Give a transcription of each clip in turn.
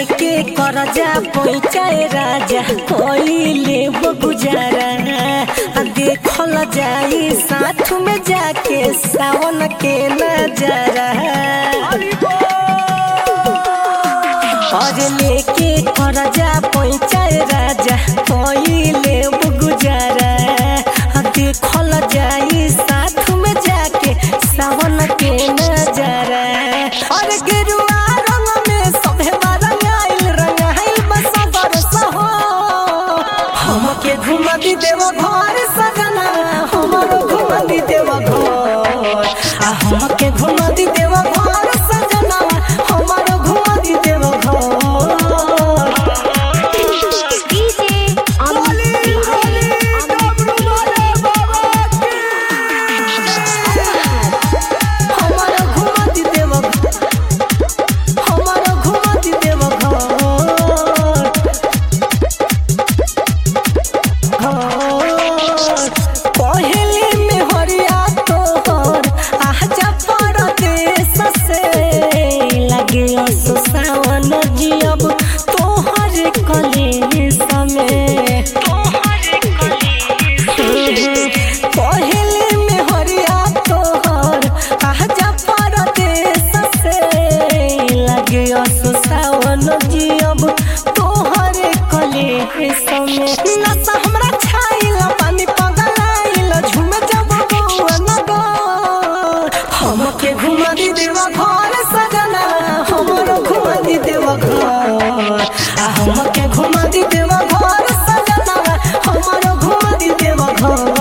लेके करजा पैचाए राजा कोइले गुजारा आ देखल जाई साथ में जाके सावन के नजारा और लेके करजा पैचाए राजा कोइले गुजारा आ देखल जाई साथ में जाके सावन के नजारा और गेरुआ रंग में सभे रंगाइल रंगाइल बस बरस हो हमके घुमा दी देव घर सजना हमरो घुमा दी देव घर आ हमके घुमा दी देव घर सजना हमरो घुमा दी देव घर DJ Amit Bihari. हमरो घुमा दी देव हमरो घुमा दी देव घर पहले में हरिया तोहर आजा परदेस से लगे असो सावन जियब तोहर कले समय पहले में हरिया तोहर आजा परदेस से लगे असो सावन जियब तोहर कले समय नशा हमरा छाइल पानी पगलाइल झूमे जब बउआ नगर हमके घुमा दी देवा घर सजना हमरो घुमा दी देवा घर आ हमके घुमा दी देवा घर सजना हमरो घुमा दी देवा घर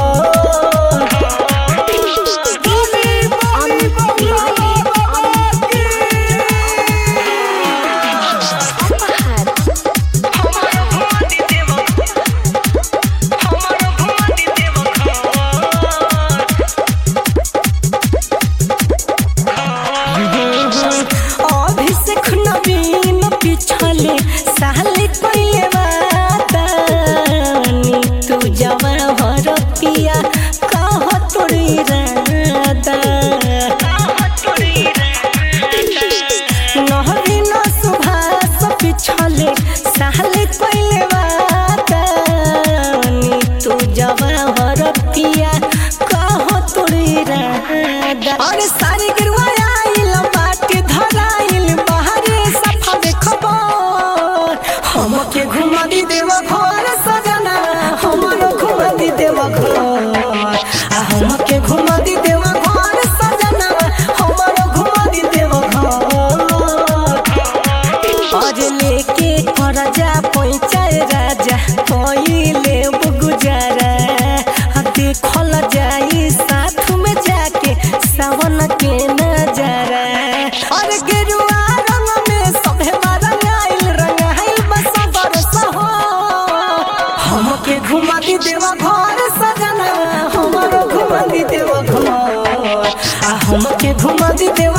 DJ Amit Bihari. Apahar. Abhishek नवीन पिछले साले पहले वादानी तू जवा हर पिया कह तोरी रादा नहरीन सुभाष पिछले साले पहले वादानी तू जवा हर पिया कह तोरी रादा अरे सारी गिरवा आइल बाटे धराइल बाहरे सफा देखबर हमके घुमा दी देवा घर सजना हमरो घुमा दी देवा घर आ हमके घुमा दी देवा घर सजना हमरो घुमा दी देवा घर और लेके करजा पैचाए राजा कोइले गुजारा आ देखल जाई साथ में जाके सावन के नजारा और गेरुआ रंग में सभे रंगाइल रंगाइल बस बरस हो हमके घुमा दी देवा घर सजना हमरो घुमा दी देवा घर आ हमके घुमा दी देवा